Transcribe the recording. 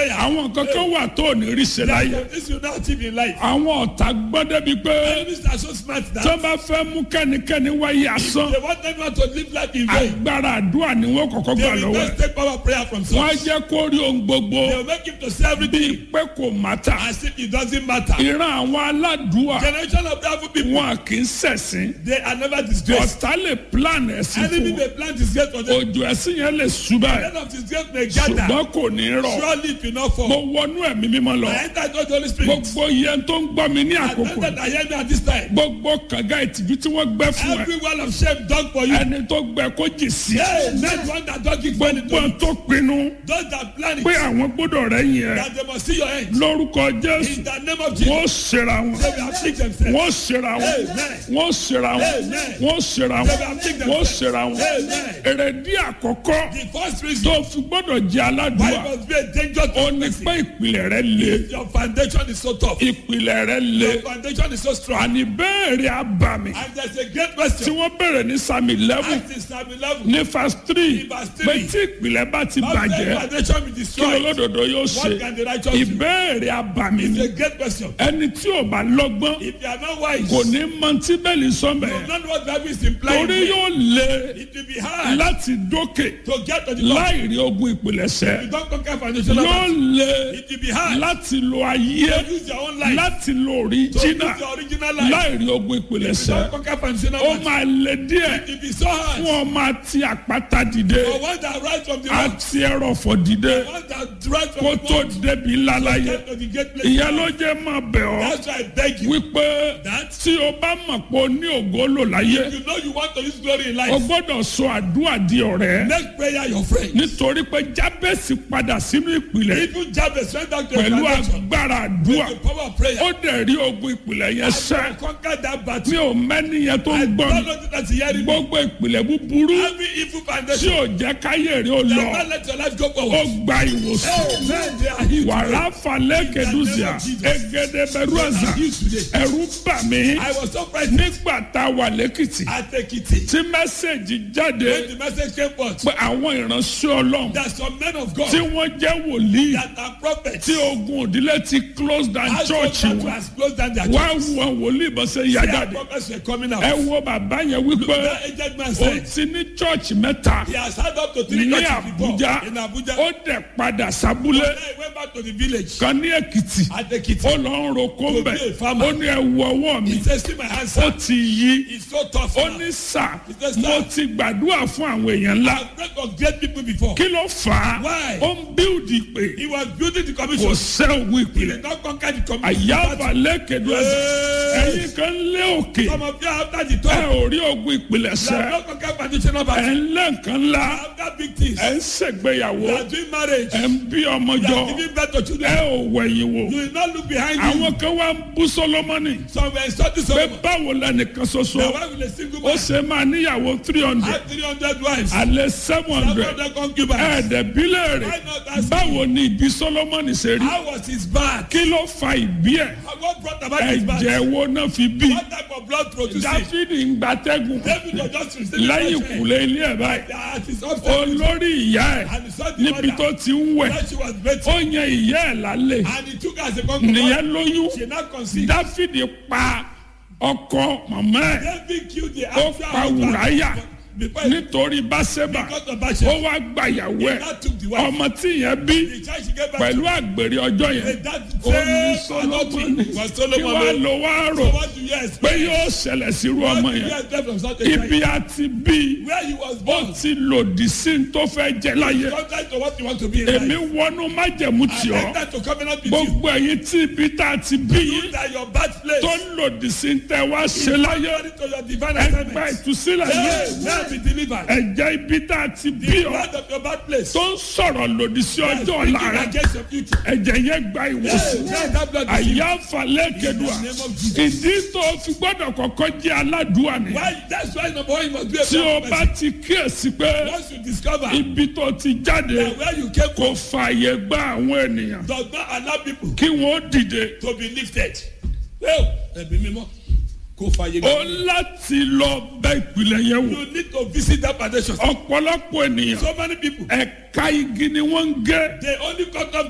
prayer. àwọn kankan wà tó ò ní rí ṣe láyé That this will not achieve in life. àwọn ọ̀tá gbọ́n débi pé Enemies are so smart that tó bá fẹ́ mú kẹ́nikẹ́ni wáyé asán they want everyone to live life in vain. agbára àdúrà ni wọ́n kọ́kọ́ They gbà will lọ́wọ́ ẹ̀ just take power prayer from wọ́n á source. jẹ́ kó rí ohun gbogbo They will make him to say everything pé kò mátà as if it doesn't matter. ìran àwọn aládùúwà Generation of prayerful people, wọn kì í ṣẹ̀sìn they are never disgraced. ọ̀tá lè plan ẹ̀sìn Enemy fún may plant disgrace for them. òjò ẹ̀sìn yẹn lè ṣubá ẹ̀ End of disgrace may gather. ṣùgbọ́n kò ní rọ̀ Surely it will not mo fall. wọnú ẹ̀mí mímọ́ lọ I enter into the Holy Spirit. gbogbo yẹn tó ń gbọ́ mi ní I àkókò enter I hear me at this time. gbogbo kànga ìtìjú tí wọ́n gbẹ́ fún ẹ Every wall of shame done for you. ẹni tó gbẹ kó jì sí Hey, let one that don't give money gbogbo to tó pinnu those that plan it. pé àwọn gbọ́dọ̀ rẹ̀ yẹn That they must see your end. lórúkọ jésù In the name of Jesus. wọ́n ṣera wọn They will afflict themselves. wọ́n ṣera wọn Amen. wọ́n ṣera wọn Amen. wọ́n ṣera wọn wọ́n ṣera wọn Amen. èrèdí àkọ́kọ́ The first reason tó fi gbọ́dọ̀ jẹ́ why aládùúgbà it must be a danger ó to ní person. pé ìpìlẹ̀ rẹ̀ le Your foundation is so tough. ìpìlẹ̀ rẹ̀ le Your foundation is so strong. àní béèrè abàmì And there's a great tí question. wọ́n béèrè ní sami eleven Act in Psalm 11. ní verse three In verse pé three. tí ìpìlẹ̀ bá ti How can bàjẹ́ foundation be kí destroyed? olódodo yóò ṣe What can the righteous do? ìbéèrè abàmì It's ni a great question. ẹni tí ò bá lọ́gbọ́n If you are not wise, kò ní mọ tí bẹ́ẹ̀lì sọ́mbẹ̀ you don't know what Bible is implying. torí yóò le It will be hard láti dókè to get to the top. láì rí ogun ìpìlẹ̀ṣẹ̀ You don't conquer foundation. yóò le It will be hard láti lo ayé to use your own life. láti lo To use òríjínà your original life. láì rí ogun You ìpìlẹ̀ṣẹ̀ don't conquer foundation. ó máa le díẹ̀ It will be so hard. fún ọmọ àti àpáta dìde For one that rise from the rock, àti ẹrọ̀fọ̀ dìde one that rise from kó the tó rock, débi ńlá láyé get to the great place. ìyẹn ló jẹ́ máa bẹ̀ ọ́ That's why I beg you. wípé That tí o bá mọ̀ pé o ní ògo lò láyé you know you want to use glory in o life. gbọ́dọ̀ sọ àdúrà di ọ̀rẹ́ Make prayer your friend. nítorí pé jábẹ́sì padà sínú ìpìlẹ̀ Even Jabez went down to the pẹ̀lú foundation. agbára àdúrà The power of prayer. ó dẹ̀ rí ogun ìpìlẹ̀ yẹn sẹ́ I conquer that mi battle. ò mẹ́ni yẹn tó ń I gbọ́ don't mi know that you hearing me. gbogbo ìpìlẹ̀ búburú Every evil tí foundation. ò jẹ́ káyé rí ó That lọ not let your life go ó forward. gba ìwòsàn Amen. They are healed wàrà today. falẹ̀ kẹdùsíà egede bẹ̀rù They àzà are healed today. ẹ̀rù bà mí I was so frightened. nígbà tá a wà lẹ́kìtì I take it. tí mẹ́sẹ̀gì jáde When the message came forth, pé àwọn ìránṣẹ́ ọlọ́run that some men of God tí wọ́n jẹ́ wòlíì that are prophets tí ogun òdílé ti close down has church church wọn has closed down their wá church. wọn wòlíì bọ́ sẹ́ yá Their jáde prophets were coming out. ẹ wo bàbá yẹn wípé That aged man ó said ti ní church mẹ́ta he has had up to three ní churches before Àbújá in Abuja. ó dẹ̀ padà sábúlé Then he went back to the village kan ní Èkìtì at Ekiti. ó lọ ń roko To mbẹ be a farmer. ó ní ẹ wo ọwọ́ mi He says, see my hands, ó sir. ti yí It's so tough ó now. ní sà says, mo "Sir." ti gbàdúrà fún àwọn èèyàn ńlá I've prayed for great people before. kí ló fà á Why? ó ń bíldì pé He was building the kò commission. sẹ́ òun He ìpìlẹ̀ did not conquer the commission. àyàbà lẹ́kẹ̀dọ́ Hey. ẹ̀yìn kan lé òkè Some of you after the ẹ talk, ò rí ogun ìpìlẹ̀ you have sẹ́ not conquered foundational ẹ̀ battle. ń lé nǹkan ńlá After big things, ẹ̀ ń ṣègbéyàwó you are doing marriage, ẹ̀ ń bí ọmọ you jọ are giving birth to ẹ children. ò wẹ̀yìn wò You will not look behind you. àwọn kan wá ń bú Sólómọ́nì Some were insulting pé Solomon. báwo lẹnìkan ṣoṣo The wife with a single ó man ṣe máa níyàwó three hundred had 300 wives. alẹ́ seven Some hundred of them concubines. ẹ̀ẹ́dẹ̀bílẹ̀ rẹ̀ Why not ask báwo ni ìbí Sólómọ́nì ṣe rí How was his birth? kí ló fa ìbí ẹ̀ What brought about his birth? ẹ̀jẹ̀ wo náà fi bí What type of blood produced it? Dáfídì ń gbatẹ́gùn David was just receiving lẹ́yìn fresh air. ìkùlé ilé ẹ̀ báyìí That is upset. olórí ìyá ẹ̀ And he saw the níbi mother. tó ti ń wẹ̀ That she was ó better. yan ìyá ẹ̀ lálẹ́ And he took her as a concubine. nìyẹn lóyún She now conceived. Dáfídì pa ọkọ màmá ẹ̀ David killed the ó actual pa husband. Wùráyà Because he nítorí Báṣẹ́bà got the ó Bathsheba. wá gbàyàwó He ẹ̀ now took the wife. ọmọ tí yẹn bí The child she gave back pẹ̀lú to. àgbèrè ọjọ́ yẹn And that ó ní same adultery Sólómọ́nì was kí Solomon. wàá made. lọ wá rò So what do you pé expect? yóò ṣẹlẹ̀ sírú What ọmọ do you yẹn expect from such a child? ibi àti bí Where he was ó born. ti lòdì sí ní tó fẹ́ jẹ láyé Contrary to what you want to be in èmi life. wọnú májẹ̀mú tì I ọ́ enter to covenant with you. gbogbo ẹ̀yin tí ibi tá a ti bí You yín that your birthplace. tó lòdì sí ní tẹ́ wá ṣe láyé Contrary to your divine ẹgbẹ́ assignment. ìtúsílẹ̀ yẹn Hey, now be delivered. ẹ̀jẹ̀ ibi tá a ti bí The ọ́ blood of your birthplace. tó ń sọ̀rọ̀ lòdì sí ọjọ́ Speaking ọ̀la rẹ̀ against your future. ẹ̀jẹ̀ yẹn gba Hey, ìwòsàn now that blood is àyà falẹ̀ kẹdùà In the name of Jesus. ìdí tó fi gbọ́dọ̀ kọ́kọ́ jẹ́ aládùúà ni Why? That's why number one you must be a tí o proper bá person. ti kíyèsí pé Once you discover ibi tó ti jáde that where you came kò from fààyè gba àwọn ènìyàn does not allow people kí wọ́n dìde to be lifted. Well, ẹ̀mí mímọ́ kò fàyè ó gbà. láti lọ bẹ ìpìlẹ̀ yẹn wò You need to visit that foundation. ọ̀pọ̀lọpọ̀ ènìyàn So many people ẹ̀ka igi ni wọ́n ń gé they only cut off